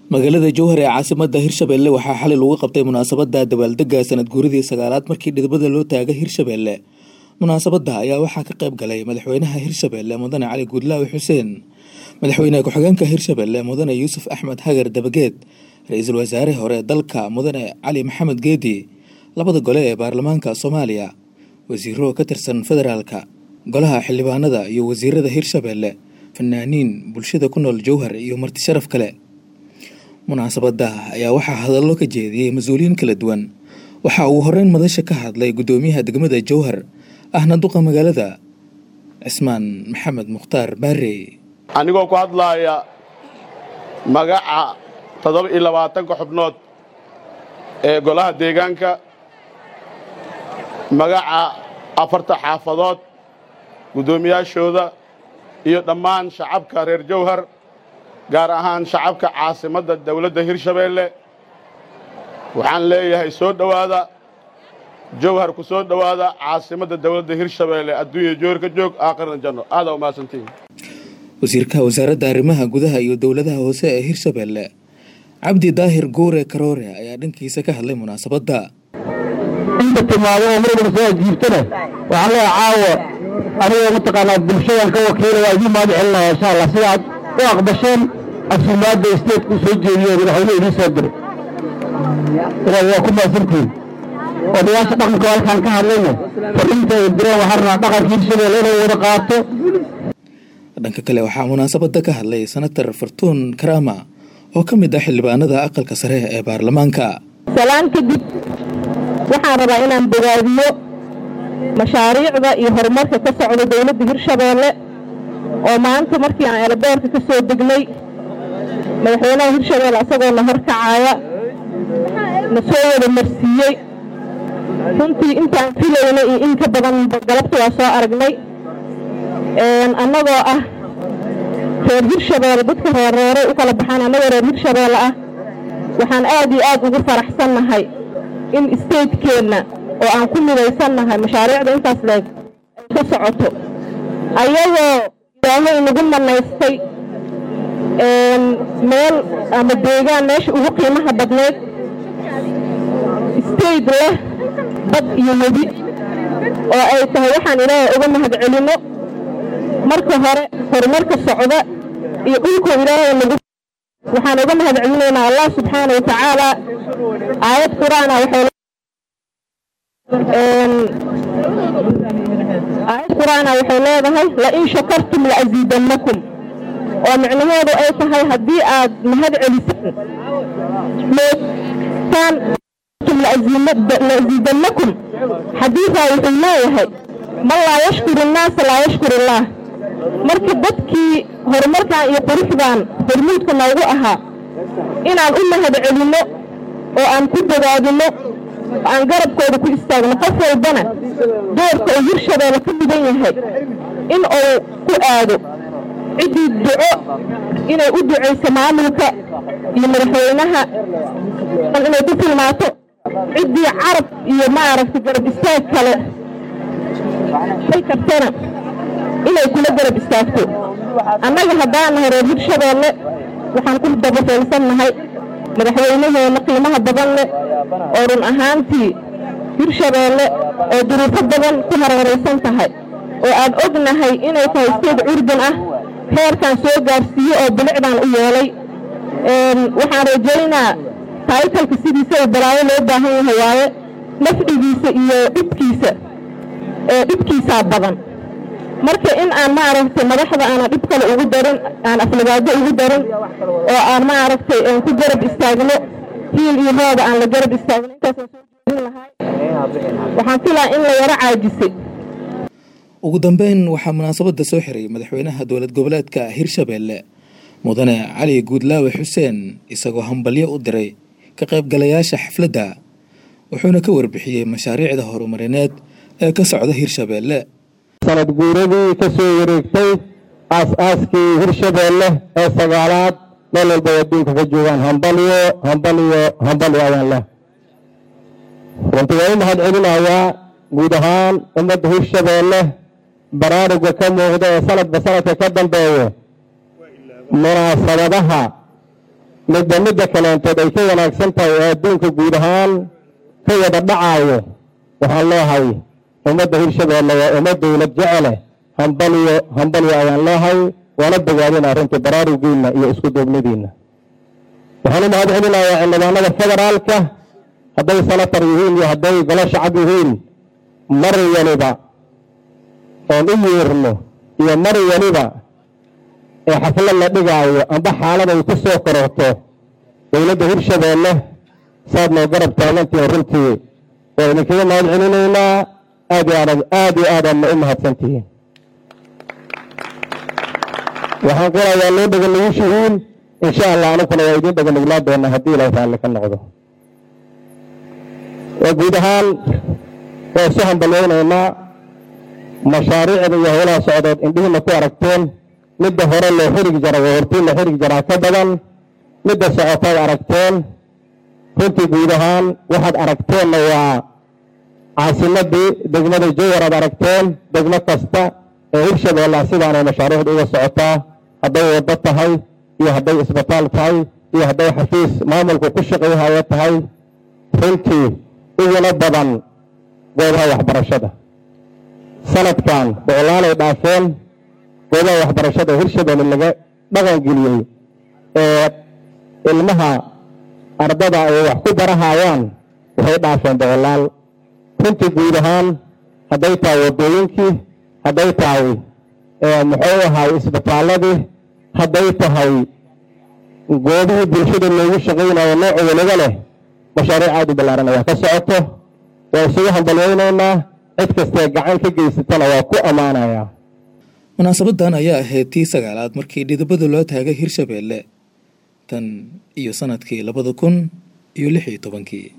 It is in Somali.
magaalada jowhar ee caasimada hirshabelle waxaa xalay lagu qabtay munaasabada dabaaldega sanad guuridii sagaalaad markii dhidibada loo taagay hirshabelle munaasabada ayaa waxaa ka qayb galay madaxweynaha hirshabelle mudane cali guudlaawi xuseen madaxweyne ku-xigeenka hirshabelle mudane yuusuf axmed hagar dabageed ra-iisul wasaare hore dalka mudane cali maxamed geedi labada gole ee baarlamaanka soomaaliya wasiiro ka tirsan federaalka golaha xildhibaanada iyo wasiirada hirshabelle fanaaniin bulshada ku nool jowhar iyo marti sharaf kale munaasabada ayaa waxaa hadallo ka jeediyey mas-uuliyiin kala duwan waxa uu horeyn madasha ka hadlay guddoomiyaha degmada jowhar ahna duqa magaalada cismaan maxamed mukhtaar baarey anigoo ku hadlaaya magaca toddoba iyo labaatanka xubnood ee golaha deegaanka magaca afarta xaafadood guddoomiyaashooda iyo dhammaan shacabka reer jowhar gaar ahaan shacabka caasimadda dawladda hirshabeelle waxaan leeyahay soo dhowaada jowhar ku soo dhowaada caasimadda dawladda hirshabeelle adduunya jowhar ka joog aakhirna janno aadaa u mahadsantihin wasiirka wasaaradda arrimaha gudaha iyo dowladaha hoose ee hirshabelle cabdi daahir guure karoore ayaa dhankiisa ka hadlay munaasabadda inta timaado oo marwalba soo ajiibtana waxaan leeyahay caawa anigoo mataqaanaa bulshadan ka wakiila waa idiin mahad celinaya insha allah sida aad u aqbasheen asumaadda isteedku soo jeediyo madaxweyne idiin soo diray inaad waa ku mahadsantihiin odayaasha dhaqanka halkaan ka hadlayna fariinta ay direen waxaan rabaa dhaqanka hirshabelle inay wada qaato dhanka kale waxaa munaasabada ka hadlay senatar fartuun karaama oo ka mid ah xildhibaanada aqalka sare ee baarlamaanka salaan kadib waxaan rabaa inaan bogaadiyo mashaariicda iyo horumarka ka socda dowladda hirshabeelle oo maanta markii aan eelaboorka ka soo degnay madaxweynaha hirshabeelle asagoo na horkacaaya na soo wada marsiiyey runtii intaan filaynay iyo in ka badan galabta waa soo aragnay annagoo ah reer hirshabeelle dadka reerreeray u kala baxaan annagoo reer hirshabeelle ah waxaan aad iyo aad ugu faraxsannahay in isteydkeenna oo aan ku midaysannahay mashaariicda intaas leeg ay ka socoto ayagoo ilaahay nagu manaystay meel ama deegaan meesha ugu qiimaha badnayd isteyd leh bad iyo webi oo ay tahay waxaan ilaahay uga mahad celinno marka hore horumarka socda iyo dhulkoo ilaahay nagu waxaan uga mahad celinaynaa allah subxaana wa tacaala aayad qur-aana waxay aayad qur-aana waxay leedahay lain shakartum la'asiidannakum oo micnaheedu ay tahay haddii aad mahad celisaan moodtaan la'asiidannakum xadiisaa wuxuu leeyahay man laa yashkur innaasa laa yashkur illaah marka dadkii horumarkan iyo quruxdan hormuudka noogu ahaa inaan u mahad celinno oo aan ku bogaadinno oo aan garabkooda ku istaagno qof walbana doorka uu hirshabeelle ka mudan yahay in uu ku aado ciddii duco inay u ducayso maamulka iyo madaxweynaha inay ku tilmaato ciddii carab iyo maaragtay garab istaag kale ay kartana inay kula garab istaagto annaga haddaan nahay reer hirshabeelle waxaan ku dabaseelsannahay madaxweynaheenna qiimaha badan leh oo run ahaantii hirshabeelle oo duruufo badan ku hareeraysan tahay oo aan ognahay inay tahay steed curdan ah heerkan soo gaarsiiye oo bilicdan u yeelay waxaan rajaynaa taytalka sidiisaba balaayo loo baahan yahay waaye nafcigiisa iyo dhibkiisa dhibkiisaa badan marka in aan maaragtay madaxda aanan dhib kale ugu darin aan aflagaado ugu darin oo aan maaragtay ku garab istaagno hiil iyo hooda aan la garab istaagno intaasaan soo jeedin lahay waxaan filaa in la yaro caajisay ugu dambeyn waxaa munaasabada soo xiray madaxweynaha dowlad goboleedka hirshabelle mudane cali guudlaawe xuseen isagoo hambalyo u diray ka qaybgalayaasha xafladda wuxuuna ka warbixiyey mashaariicda horumarineed ee ka socda hirshabelle sanad guuradii ka soo wareegtay aas-aaskii hirshabeelle ee sagaalaad meel walba adduunka ka joogaan hambalyo hambalyo hambalyo ayaan leh runtii waan u mahad celinayaa guud ahaan ummadda hirshabeelle baraaruga ka muuqda ee sanadba sanadka ka dambeeya munaasabadaha midba midda kaleentood ay ka wanaagsan tahay oo adduunka guud ahaan ka wada dhacaayo waxaan leehay ummadda hirshabeelle waa ummad dowlad jecele hambaliyo hambaliyo ayaan leehay waana bogaadina arrintii baraarugiinna iyo isku duubnidiinna waxaan u mahad celinayaa xildhibaanada federaalka hadday senatar yihiin iyo hadday golo shacab yihiin mar waliba oon u yeerno iyo mar waliba ee xaflad la dhigaayo amba xaalad ay ku soo kororto dowladda hirshabeelle saad noo garab taagantihiin runtii waa idinkaga mahad celinaynaa aad iyo aad aad iyo aadaadna u mahadsantihiin waxaan qorayaa loo dhega nugushihiin insha allah anukuna waa idiin dhega nuglaa doonaa haddii ilaahay raalli ka noqdo waa guud ahaan waa isu hambalyaynaynaa mashaariicda iyo howlaha socdood indhihiina ku aragteen midda hore loo xirigi jara waa hortiin la xirigi jaraa ka badan midda socotaad aragteen runtii guud ahaan waxaad aragteenna waa caasimadii degmada jawar aad aragteen degmo kasta ee hirshabeella sidaanay mashaariicda uga socotaa hadday waddo tahay iyo hadday isbitaal tahay iyo hadday xafiis maamulku ku shaqayhayo tahay runtii uguna badan goobaha waxbarashada sanadkan boqolaalay dhaafeen goobaha waxbarashada hirshabeelle laga dhaqan geliyey ee ilmaha ardada ay wax ku barahayaan waxay dhaafeen boqolaal runtii guud ahaan hadday tahay waddooyinkii hadday tahay muxuu ahay isbitaaladii hadday tahay goobihii bulshada loogu shaqaynayo nooc waliba leh mashaariic aad u ballaaran ayaa ka socoto waa isugu hambalyaynaynaa cid kastee gacan ka geysatana waa ku ammaanayaa munaasabadan ayaa ahayd tii sagaalaad markii dhidibada loo taagay hirshabeelle tan iyo sanadkii labada kun iyo lix iyo tobankii